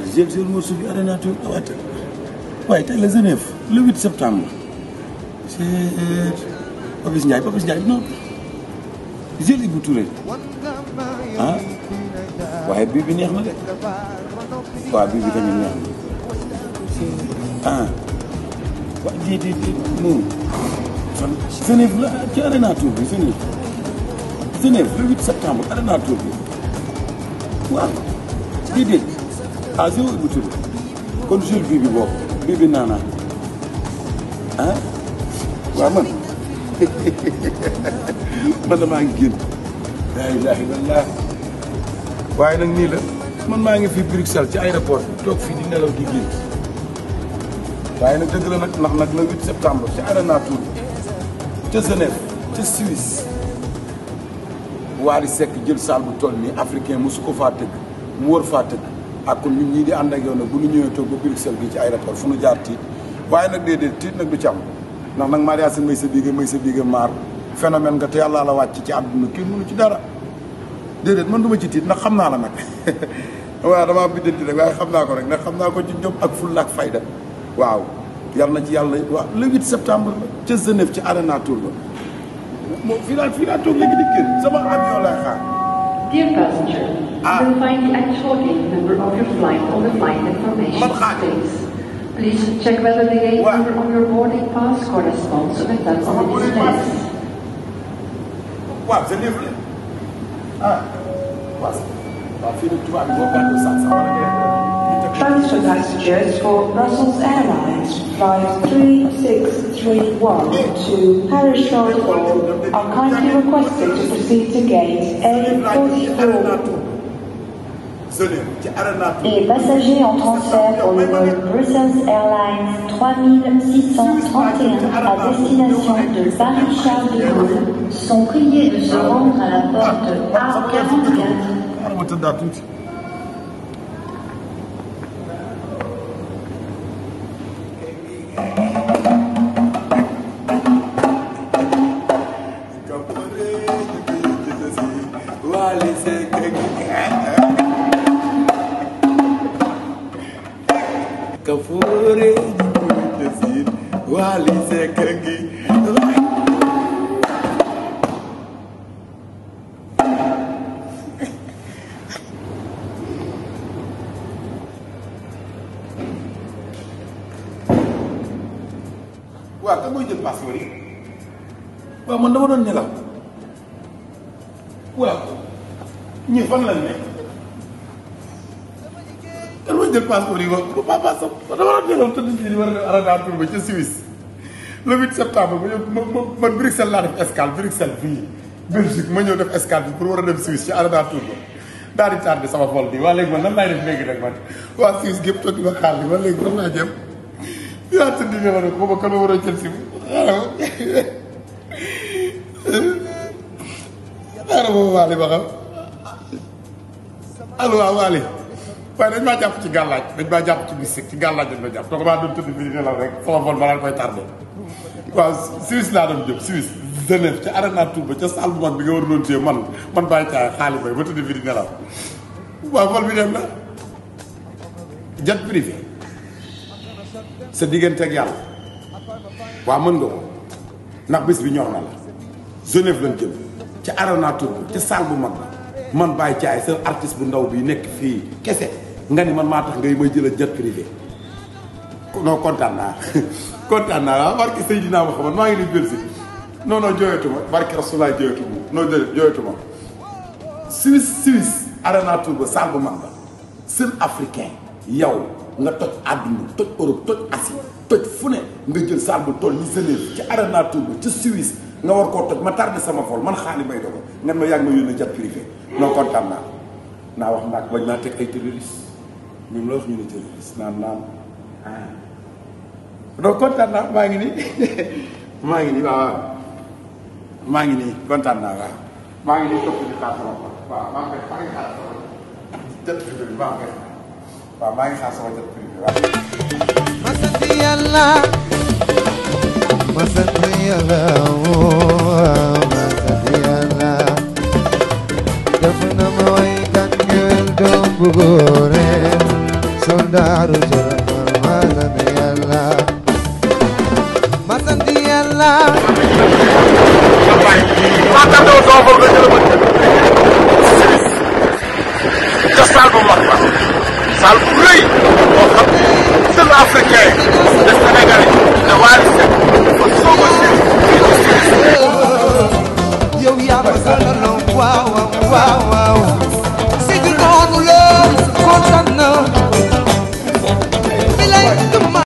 jël jël morceau bi arena tour waaye waaye tey la Genève le 8 septembre c'est Papis Ndiaye Papis Ndiaye non jël Ibou Touré ah waaye bii bi neex na de waaw bii bi tamit neex na ah waaw déedéet déedéet non fan Genève la ci arena tour bi Genève Genève le 8 septembre arena tour bi waaw déedéet ah zéro Ibou Touré kon jël bii bi boobu bii bi naanaa ah waaw man man damaa ngi génn laa ilaaha illallaah waaye nag nii la man maa ngi fii Bruxelles ci aéroport bi toog fii di nelaw di génn waaye nag dëgg la nag ndax nag le 8 septembre ci Arena Tour ca Genève ca Suisse Wally Seck jël salle bu toll nii africain mosu ko faa tëgg mu wër faa tëgg ak kon ñun ñii di ànd ak yow nag bu ñu ñëwee toog ba Bruxelles gi ci aéroport fu nu jaar tiit waaye nag déedéet tiit nag du ci am ndax nag Maria Sine may sa biige may sa biige maar phénomène nga te yàlla la wàcc ci àdduna kenn mënu ci dara déedéet man du ma ci tiit ndax xam naa la nag waaw damaa biddanti rek waaye xam naa ko rek ndax xam naa ko ci jom ak fulla ak fayda waaw yal na ci yàlla waaw le 8 septembre la ca Genève ci Arena Tour la moom fii laa fii laa toog léegi di génn sama avion lay xaar Dear passenger, Ah. you will find the actual gate number of your flight on the flight information Man gaat. space. Please check whether the gate Waar? number on your boarding pass corresponds with that Sama on the boarding pass. displays. waaw Genève la ah waaw waaw fii nag tubaab bi boo gàddu sax sax wala ngeen Transfer passengers for Brussels Airlines flight 3631 to Paris Charles de Gaulle are kindly requested to proceed to gate A44. Genève ci Arena Tour Et passagers en transfert pour le vol Brussels Airlines 3631 à destination de Paris-Charles de Gaulle sont priés de se rendre à la porte A44 xaaral ma tëddaat tuuti Kafoore jësit Wally Seck ngi waaw kan mooy jël passeport yi waaw man dama doon nelaw waaw ñii fan lañ ne kan mooy jël passeport yi wax ko papa sax dama doon nelaw tëdd fii di war a def Arena Tour ba ca Suisse le 8 septembre ma ñëw ma ma man Bruxelles laa def escale Bruxelles fii Belgique ma ñëw def escale bi pour war a dem Suisse ci Arena Tour ba daal di tardé sama vol bi waa léegi man nan laay def léegi nag man waa Suisse gépp toog di ma xaar bi man léegi fan laa jëm yaa tëdd nga ma ne ko ba kan ma war a jël si xaaral xaaral ma Waly ba xam allo waaw Waly waaye dañ maa jàpp ci gàllaaj dañ maa jàpp ci mystique ci gàllaaj dañ ma jàpp donc maa doon tëdd fii di nelaw rek sama vol ma daan koy tardé waaw Suisse laa doon jëm Suisse Genève ca Arena Tour ba ca salle bu mag bi nga war doon téye man man bàyyi caay xaali bay ba tëdd fii di nelaw waaw vol bi dem na jet privé sa diggante ak yàlla waaw mën nga ko ndax bés bi ñor na la Genève lañ jëm ca Arena Tour ba ca salle bu mag ba man Baye Thiaye sa artiste bu ndaw bi nekk fii kese nga ni man maa tax ngay may jël jet privé non kontaan naa kontaan naa waaw barke Seydina Muhammad maa ngi nii Belgique non non jooyatuma barke Rasulaay jooyatuma non jooy jooyatuma Suisse Suisse Arena Tour ba salle bu mag ba seul africain yow nga toj àdduna toj Europe toj Asie toj fu ne nga jël salle bu toll ni Genève ci Arena Tour ba ca Suisse nga war koo toj ma tardé sama vol man xaali may dogo nga ma yàgg ma yónnee jet privé non kontaan naa naa wax naag bañ naa teg ay terroriste ñoom la wax ñu ne terroriste naan naan ah donc kontaan naa maa ngi nii maa ngi nii waaw waaw maa ngi nii kontaan naa waaw maa ngi nii topp di xaar sama vol waaw maa ngi maa ngi xaar sama jet privé bi maa ngi koy xaar waaw maa ngi xaar sama jet privé waaw ma sant yàlla ma sant yàlla woo ma sant yàlla def na ma way kan ngewel doom bu góore sol ca salle bu mag ba salle bu rëy boo xam ne seen africain de Sénégalais de Wally Seck